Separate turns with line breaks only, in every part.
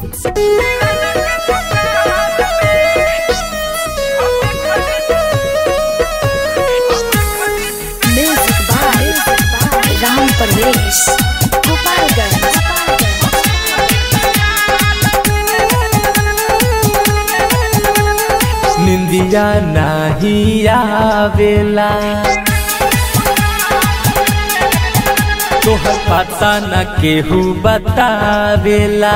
Music by Ram Pardesh. Gopalganj.
निंदिया नाही आवेला तोहर पता न केहू बतावेला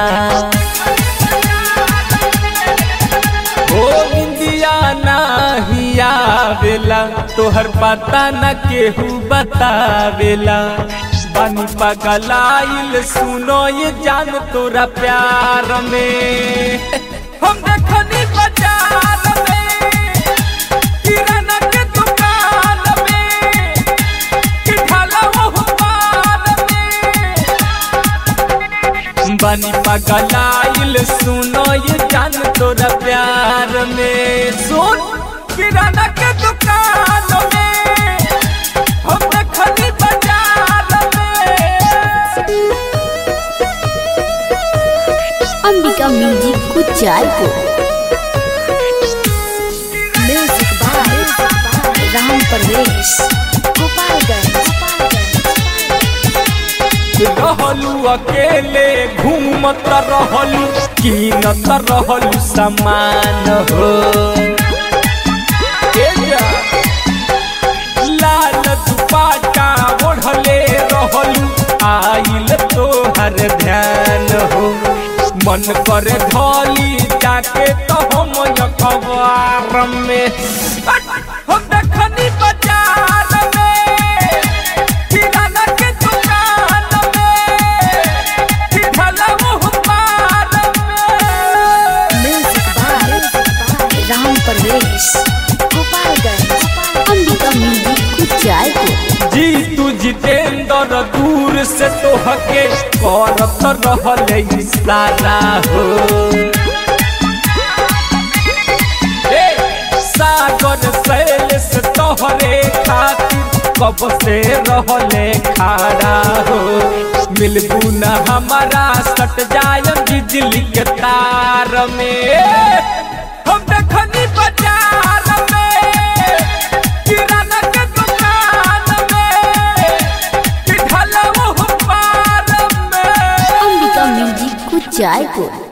ओ निंदिया नाही आवेला तोहर पता न केहू बतावेला बानी पगलाइल सुनो ये जान तोरा प्यार में हम देखनी बाजार में किराना के दुकान में कि ढाला वो पान में बानी पगलाइल सुनो ये जान तोरा प्यार में सुन किराना के दुकान में हम देखनी बाजार में
Ambika music Kuchaipur music by Ram Parvesh Gopalganj
रहलू अकेले घूमत रहलू कीनत रहलू सामान हो ए जा, लाल दुपाटा ओढ़ले रहलू आइल तोहर ध्यान हो मन करे धोली जाके तो हम अखबार में हम देखनी बाजार में किराना के दुकान में कि ढाला वो पार में
music by Ram Parvesh Gopalganj Ambika music Kuchaipur
जी तू जितेंद्र दूर से तो हके करत रहले इशारा हो ए, सागर सैल से तोहरे खातिर कब से रहले खारा हो मिलबू न हमारा सट जाय बिजली के तार में हम देखनी बाजार में किराना के दुकान में कि ढाला वो पार में
अंबिका म्यूजिक कुचायपुर